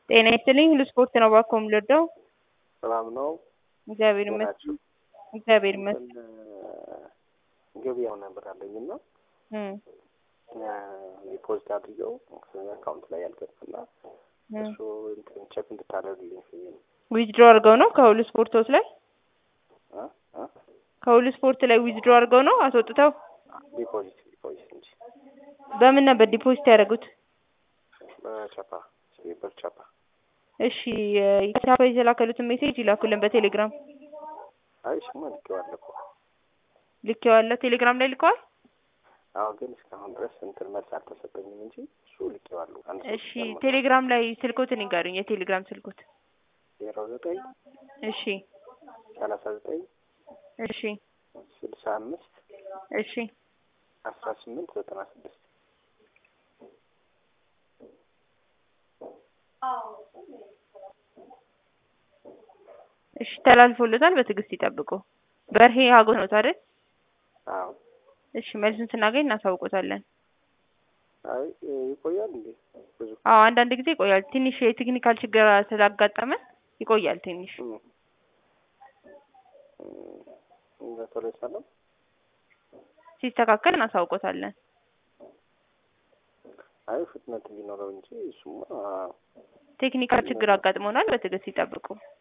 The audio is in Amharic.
ጤና ይስጥልኝ ሁሉ ስፖርት ነው እባክዎ የምንወደው ሰላም ነው። እግዚአብሔር ናችሁ? ይመስገን እግዚአብሔር ይመስገን ገበያው ነበር አለኝ እና እም ዲፖዚት አድርገው አካውንት ላይ ያልገባና እም እሱ እንትን ቼክ እንድታደርግልኝ ብዬ ነው። ዊዝድሮ አድርገው ነው ከሁሉ ስፖርቶች ላይ አ አ ከሁሉ ስፖርት ላይ ዊዝድሮ አድርገው ነው አስወጥተው ዲፖዚት ዲፖዚት እንጂ በምን ነበር ዲፖዚት ያደረጉት? በቻፓ ሲበር ቻፓ እሺ የቻፓ የተላከሉትን ሜሴጅ ይላኩልን በቴሌግራም አይ እሱማ ልኬዋለሁ እኮ ልኬዋለሁ ቴሌግራም ላይ ልከዋል አዎ ግን እስካሁን ድረስ እንትን መልስ አልተሰጠኝም እንጂ እሱ ልኬዋለሁ። አንድ ሰው እሺ ቴሌግራም ላይ ስልኮትን ይንገሩኝ የቴሌግራም ስልኮት ዜሮ ዘጠኝ እሺ ሰላሳ ዘጠኝ እሺ ስልሳ አምስት እሺ አስራ ስምንት ዘጠና ስድስት እሺ ተላልፎለታል በትዕግስት ይጠብቁ በርሄ ሀጎስ ነው አይደል አዎ እሺ መልሱን ስናገኝ እናሳውቆታለን አይ ይቆያል እንዴ ብዙ አዎ አንዳንድ ጊዜ ይቆያል ትንሽ የቴክኒካል ችግር ስላጋጠመ ይቆያል ትንሽ እም እም በቶሎ ይሰራል ሲስተካከል እናሳውቆታለን አይ ፍጥነት ቢኖረው እንጂ እሱማ ቴክኒካል ችግር አጋጥሞናል በትዕግስት ይጠብቁ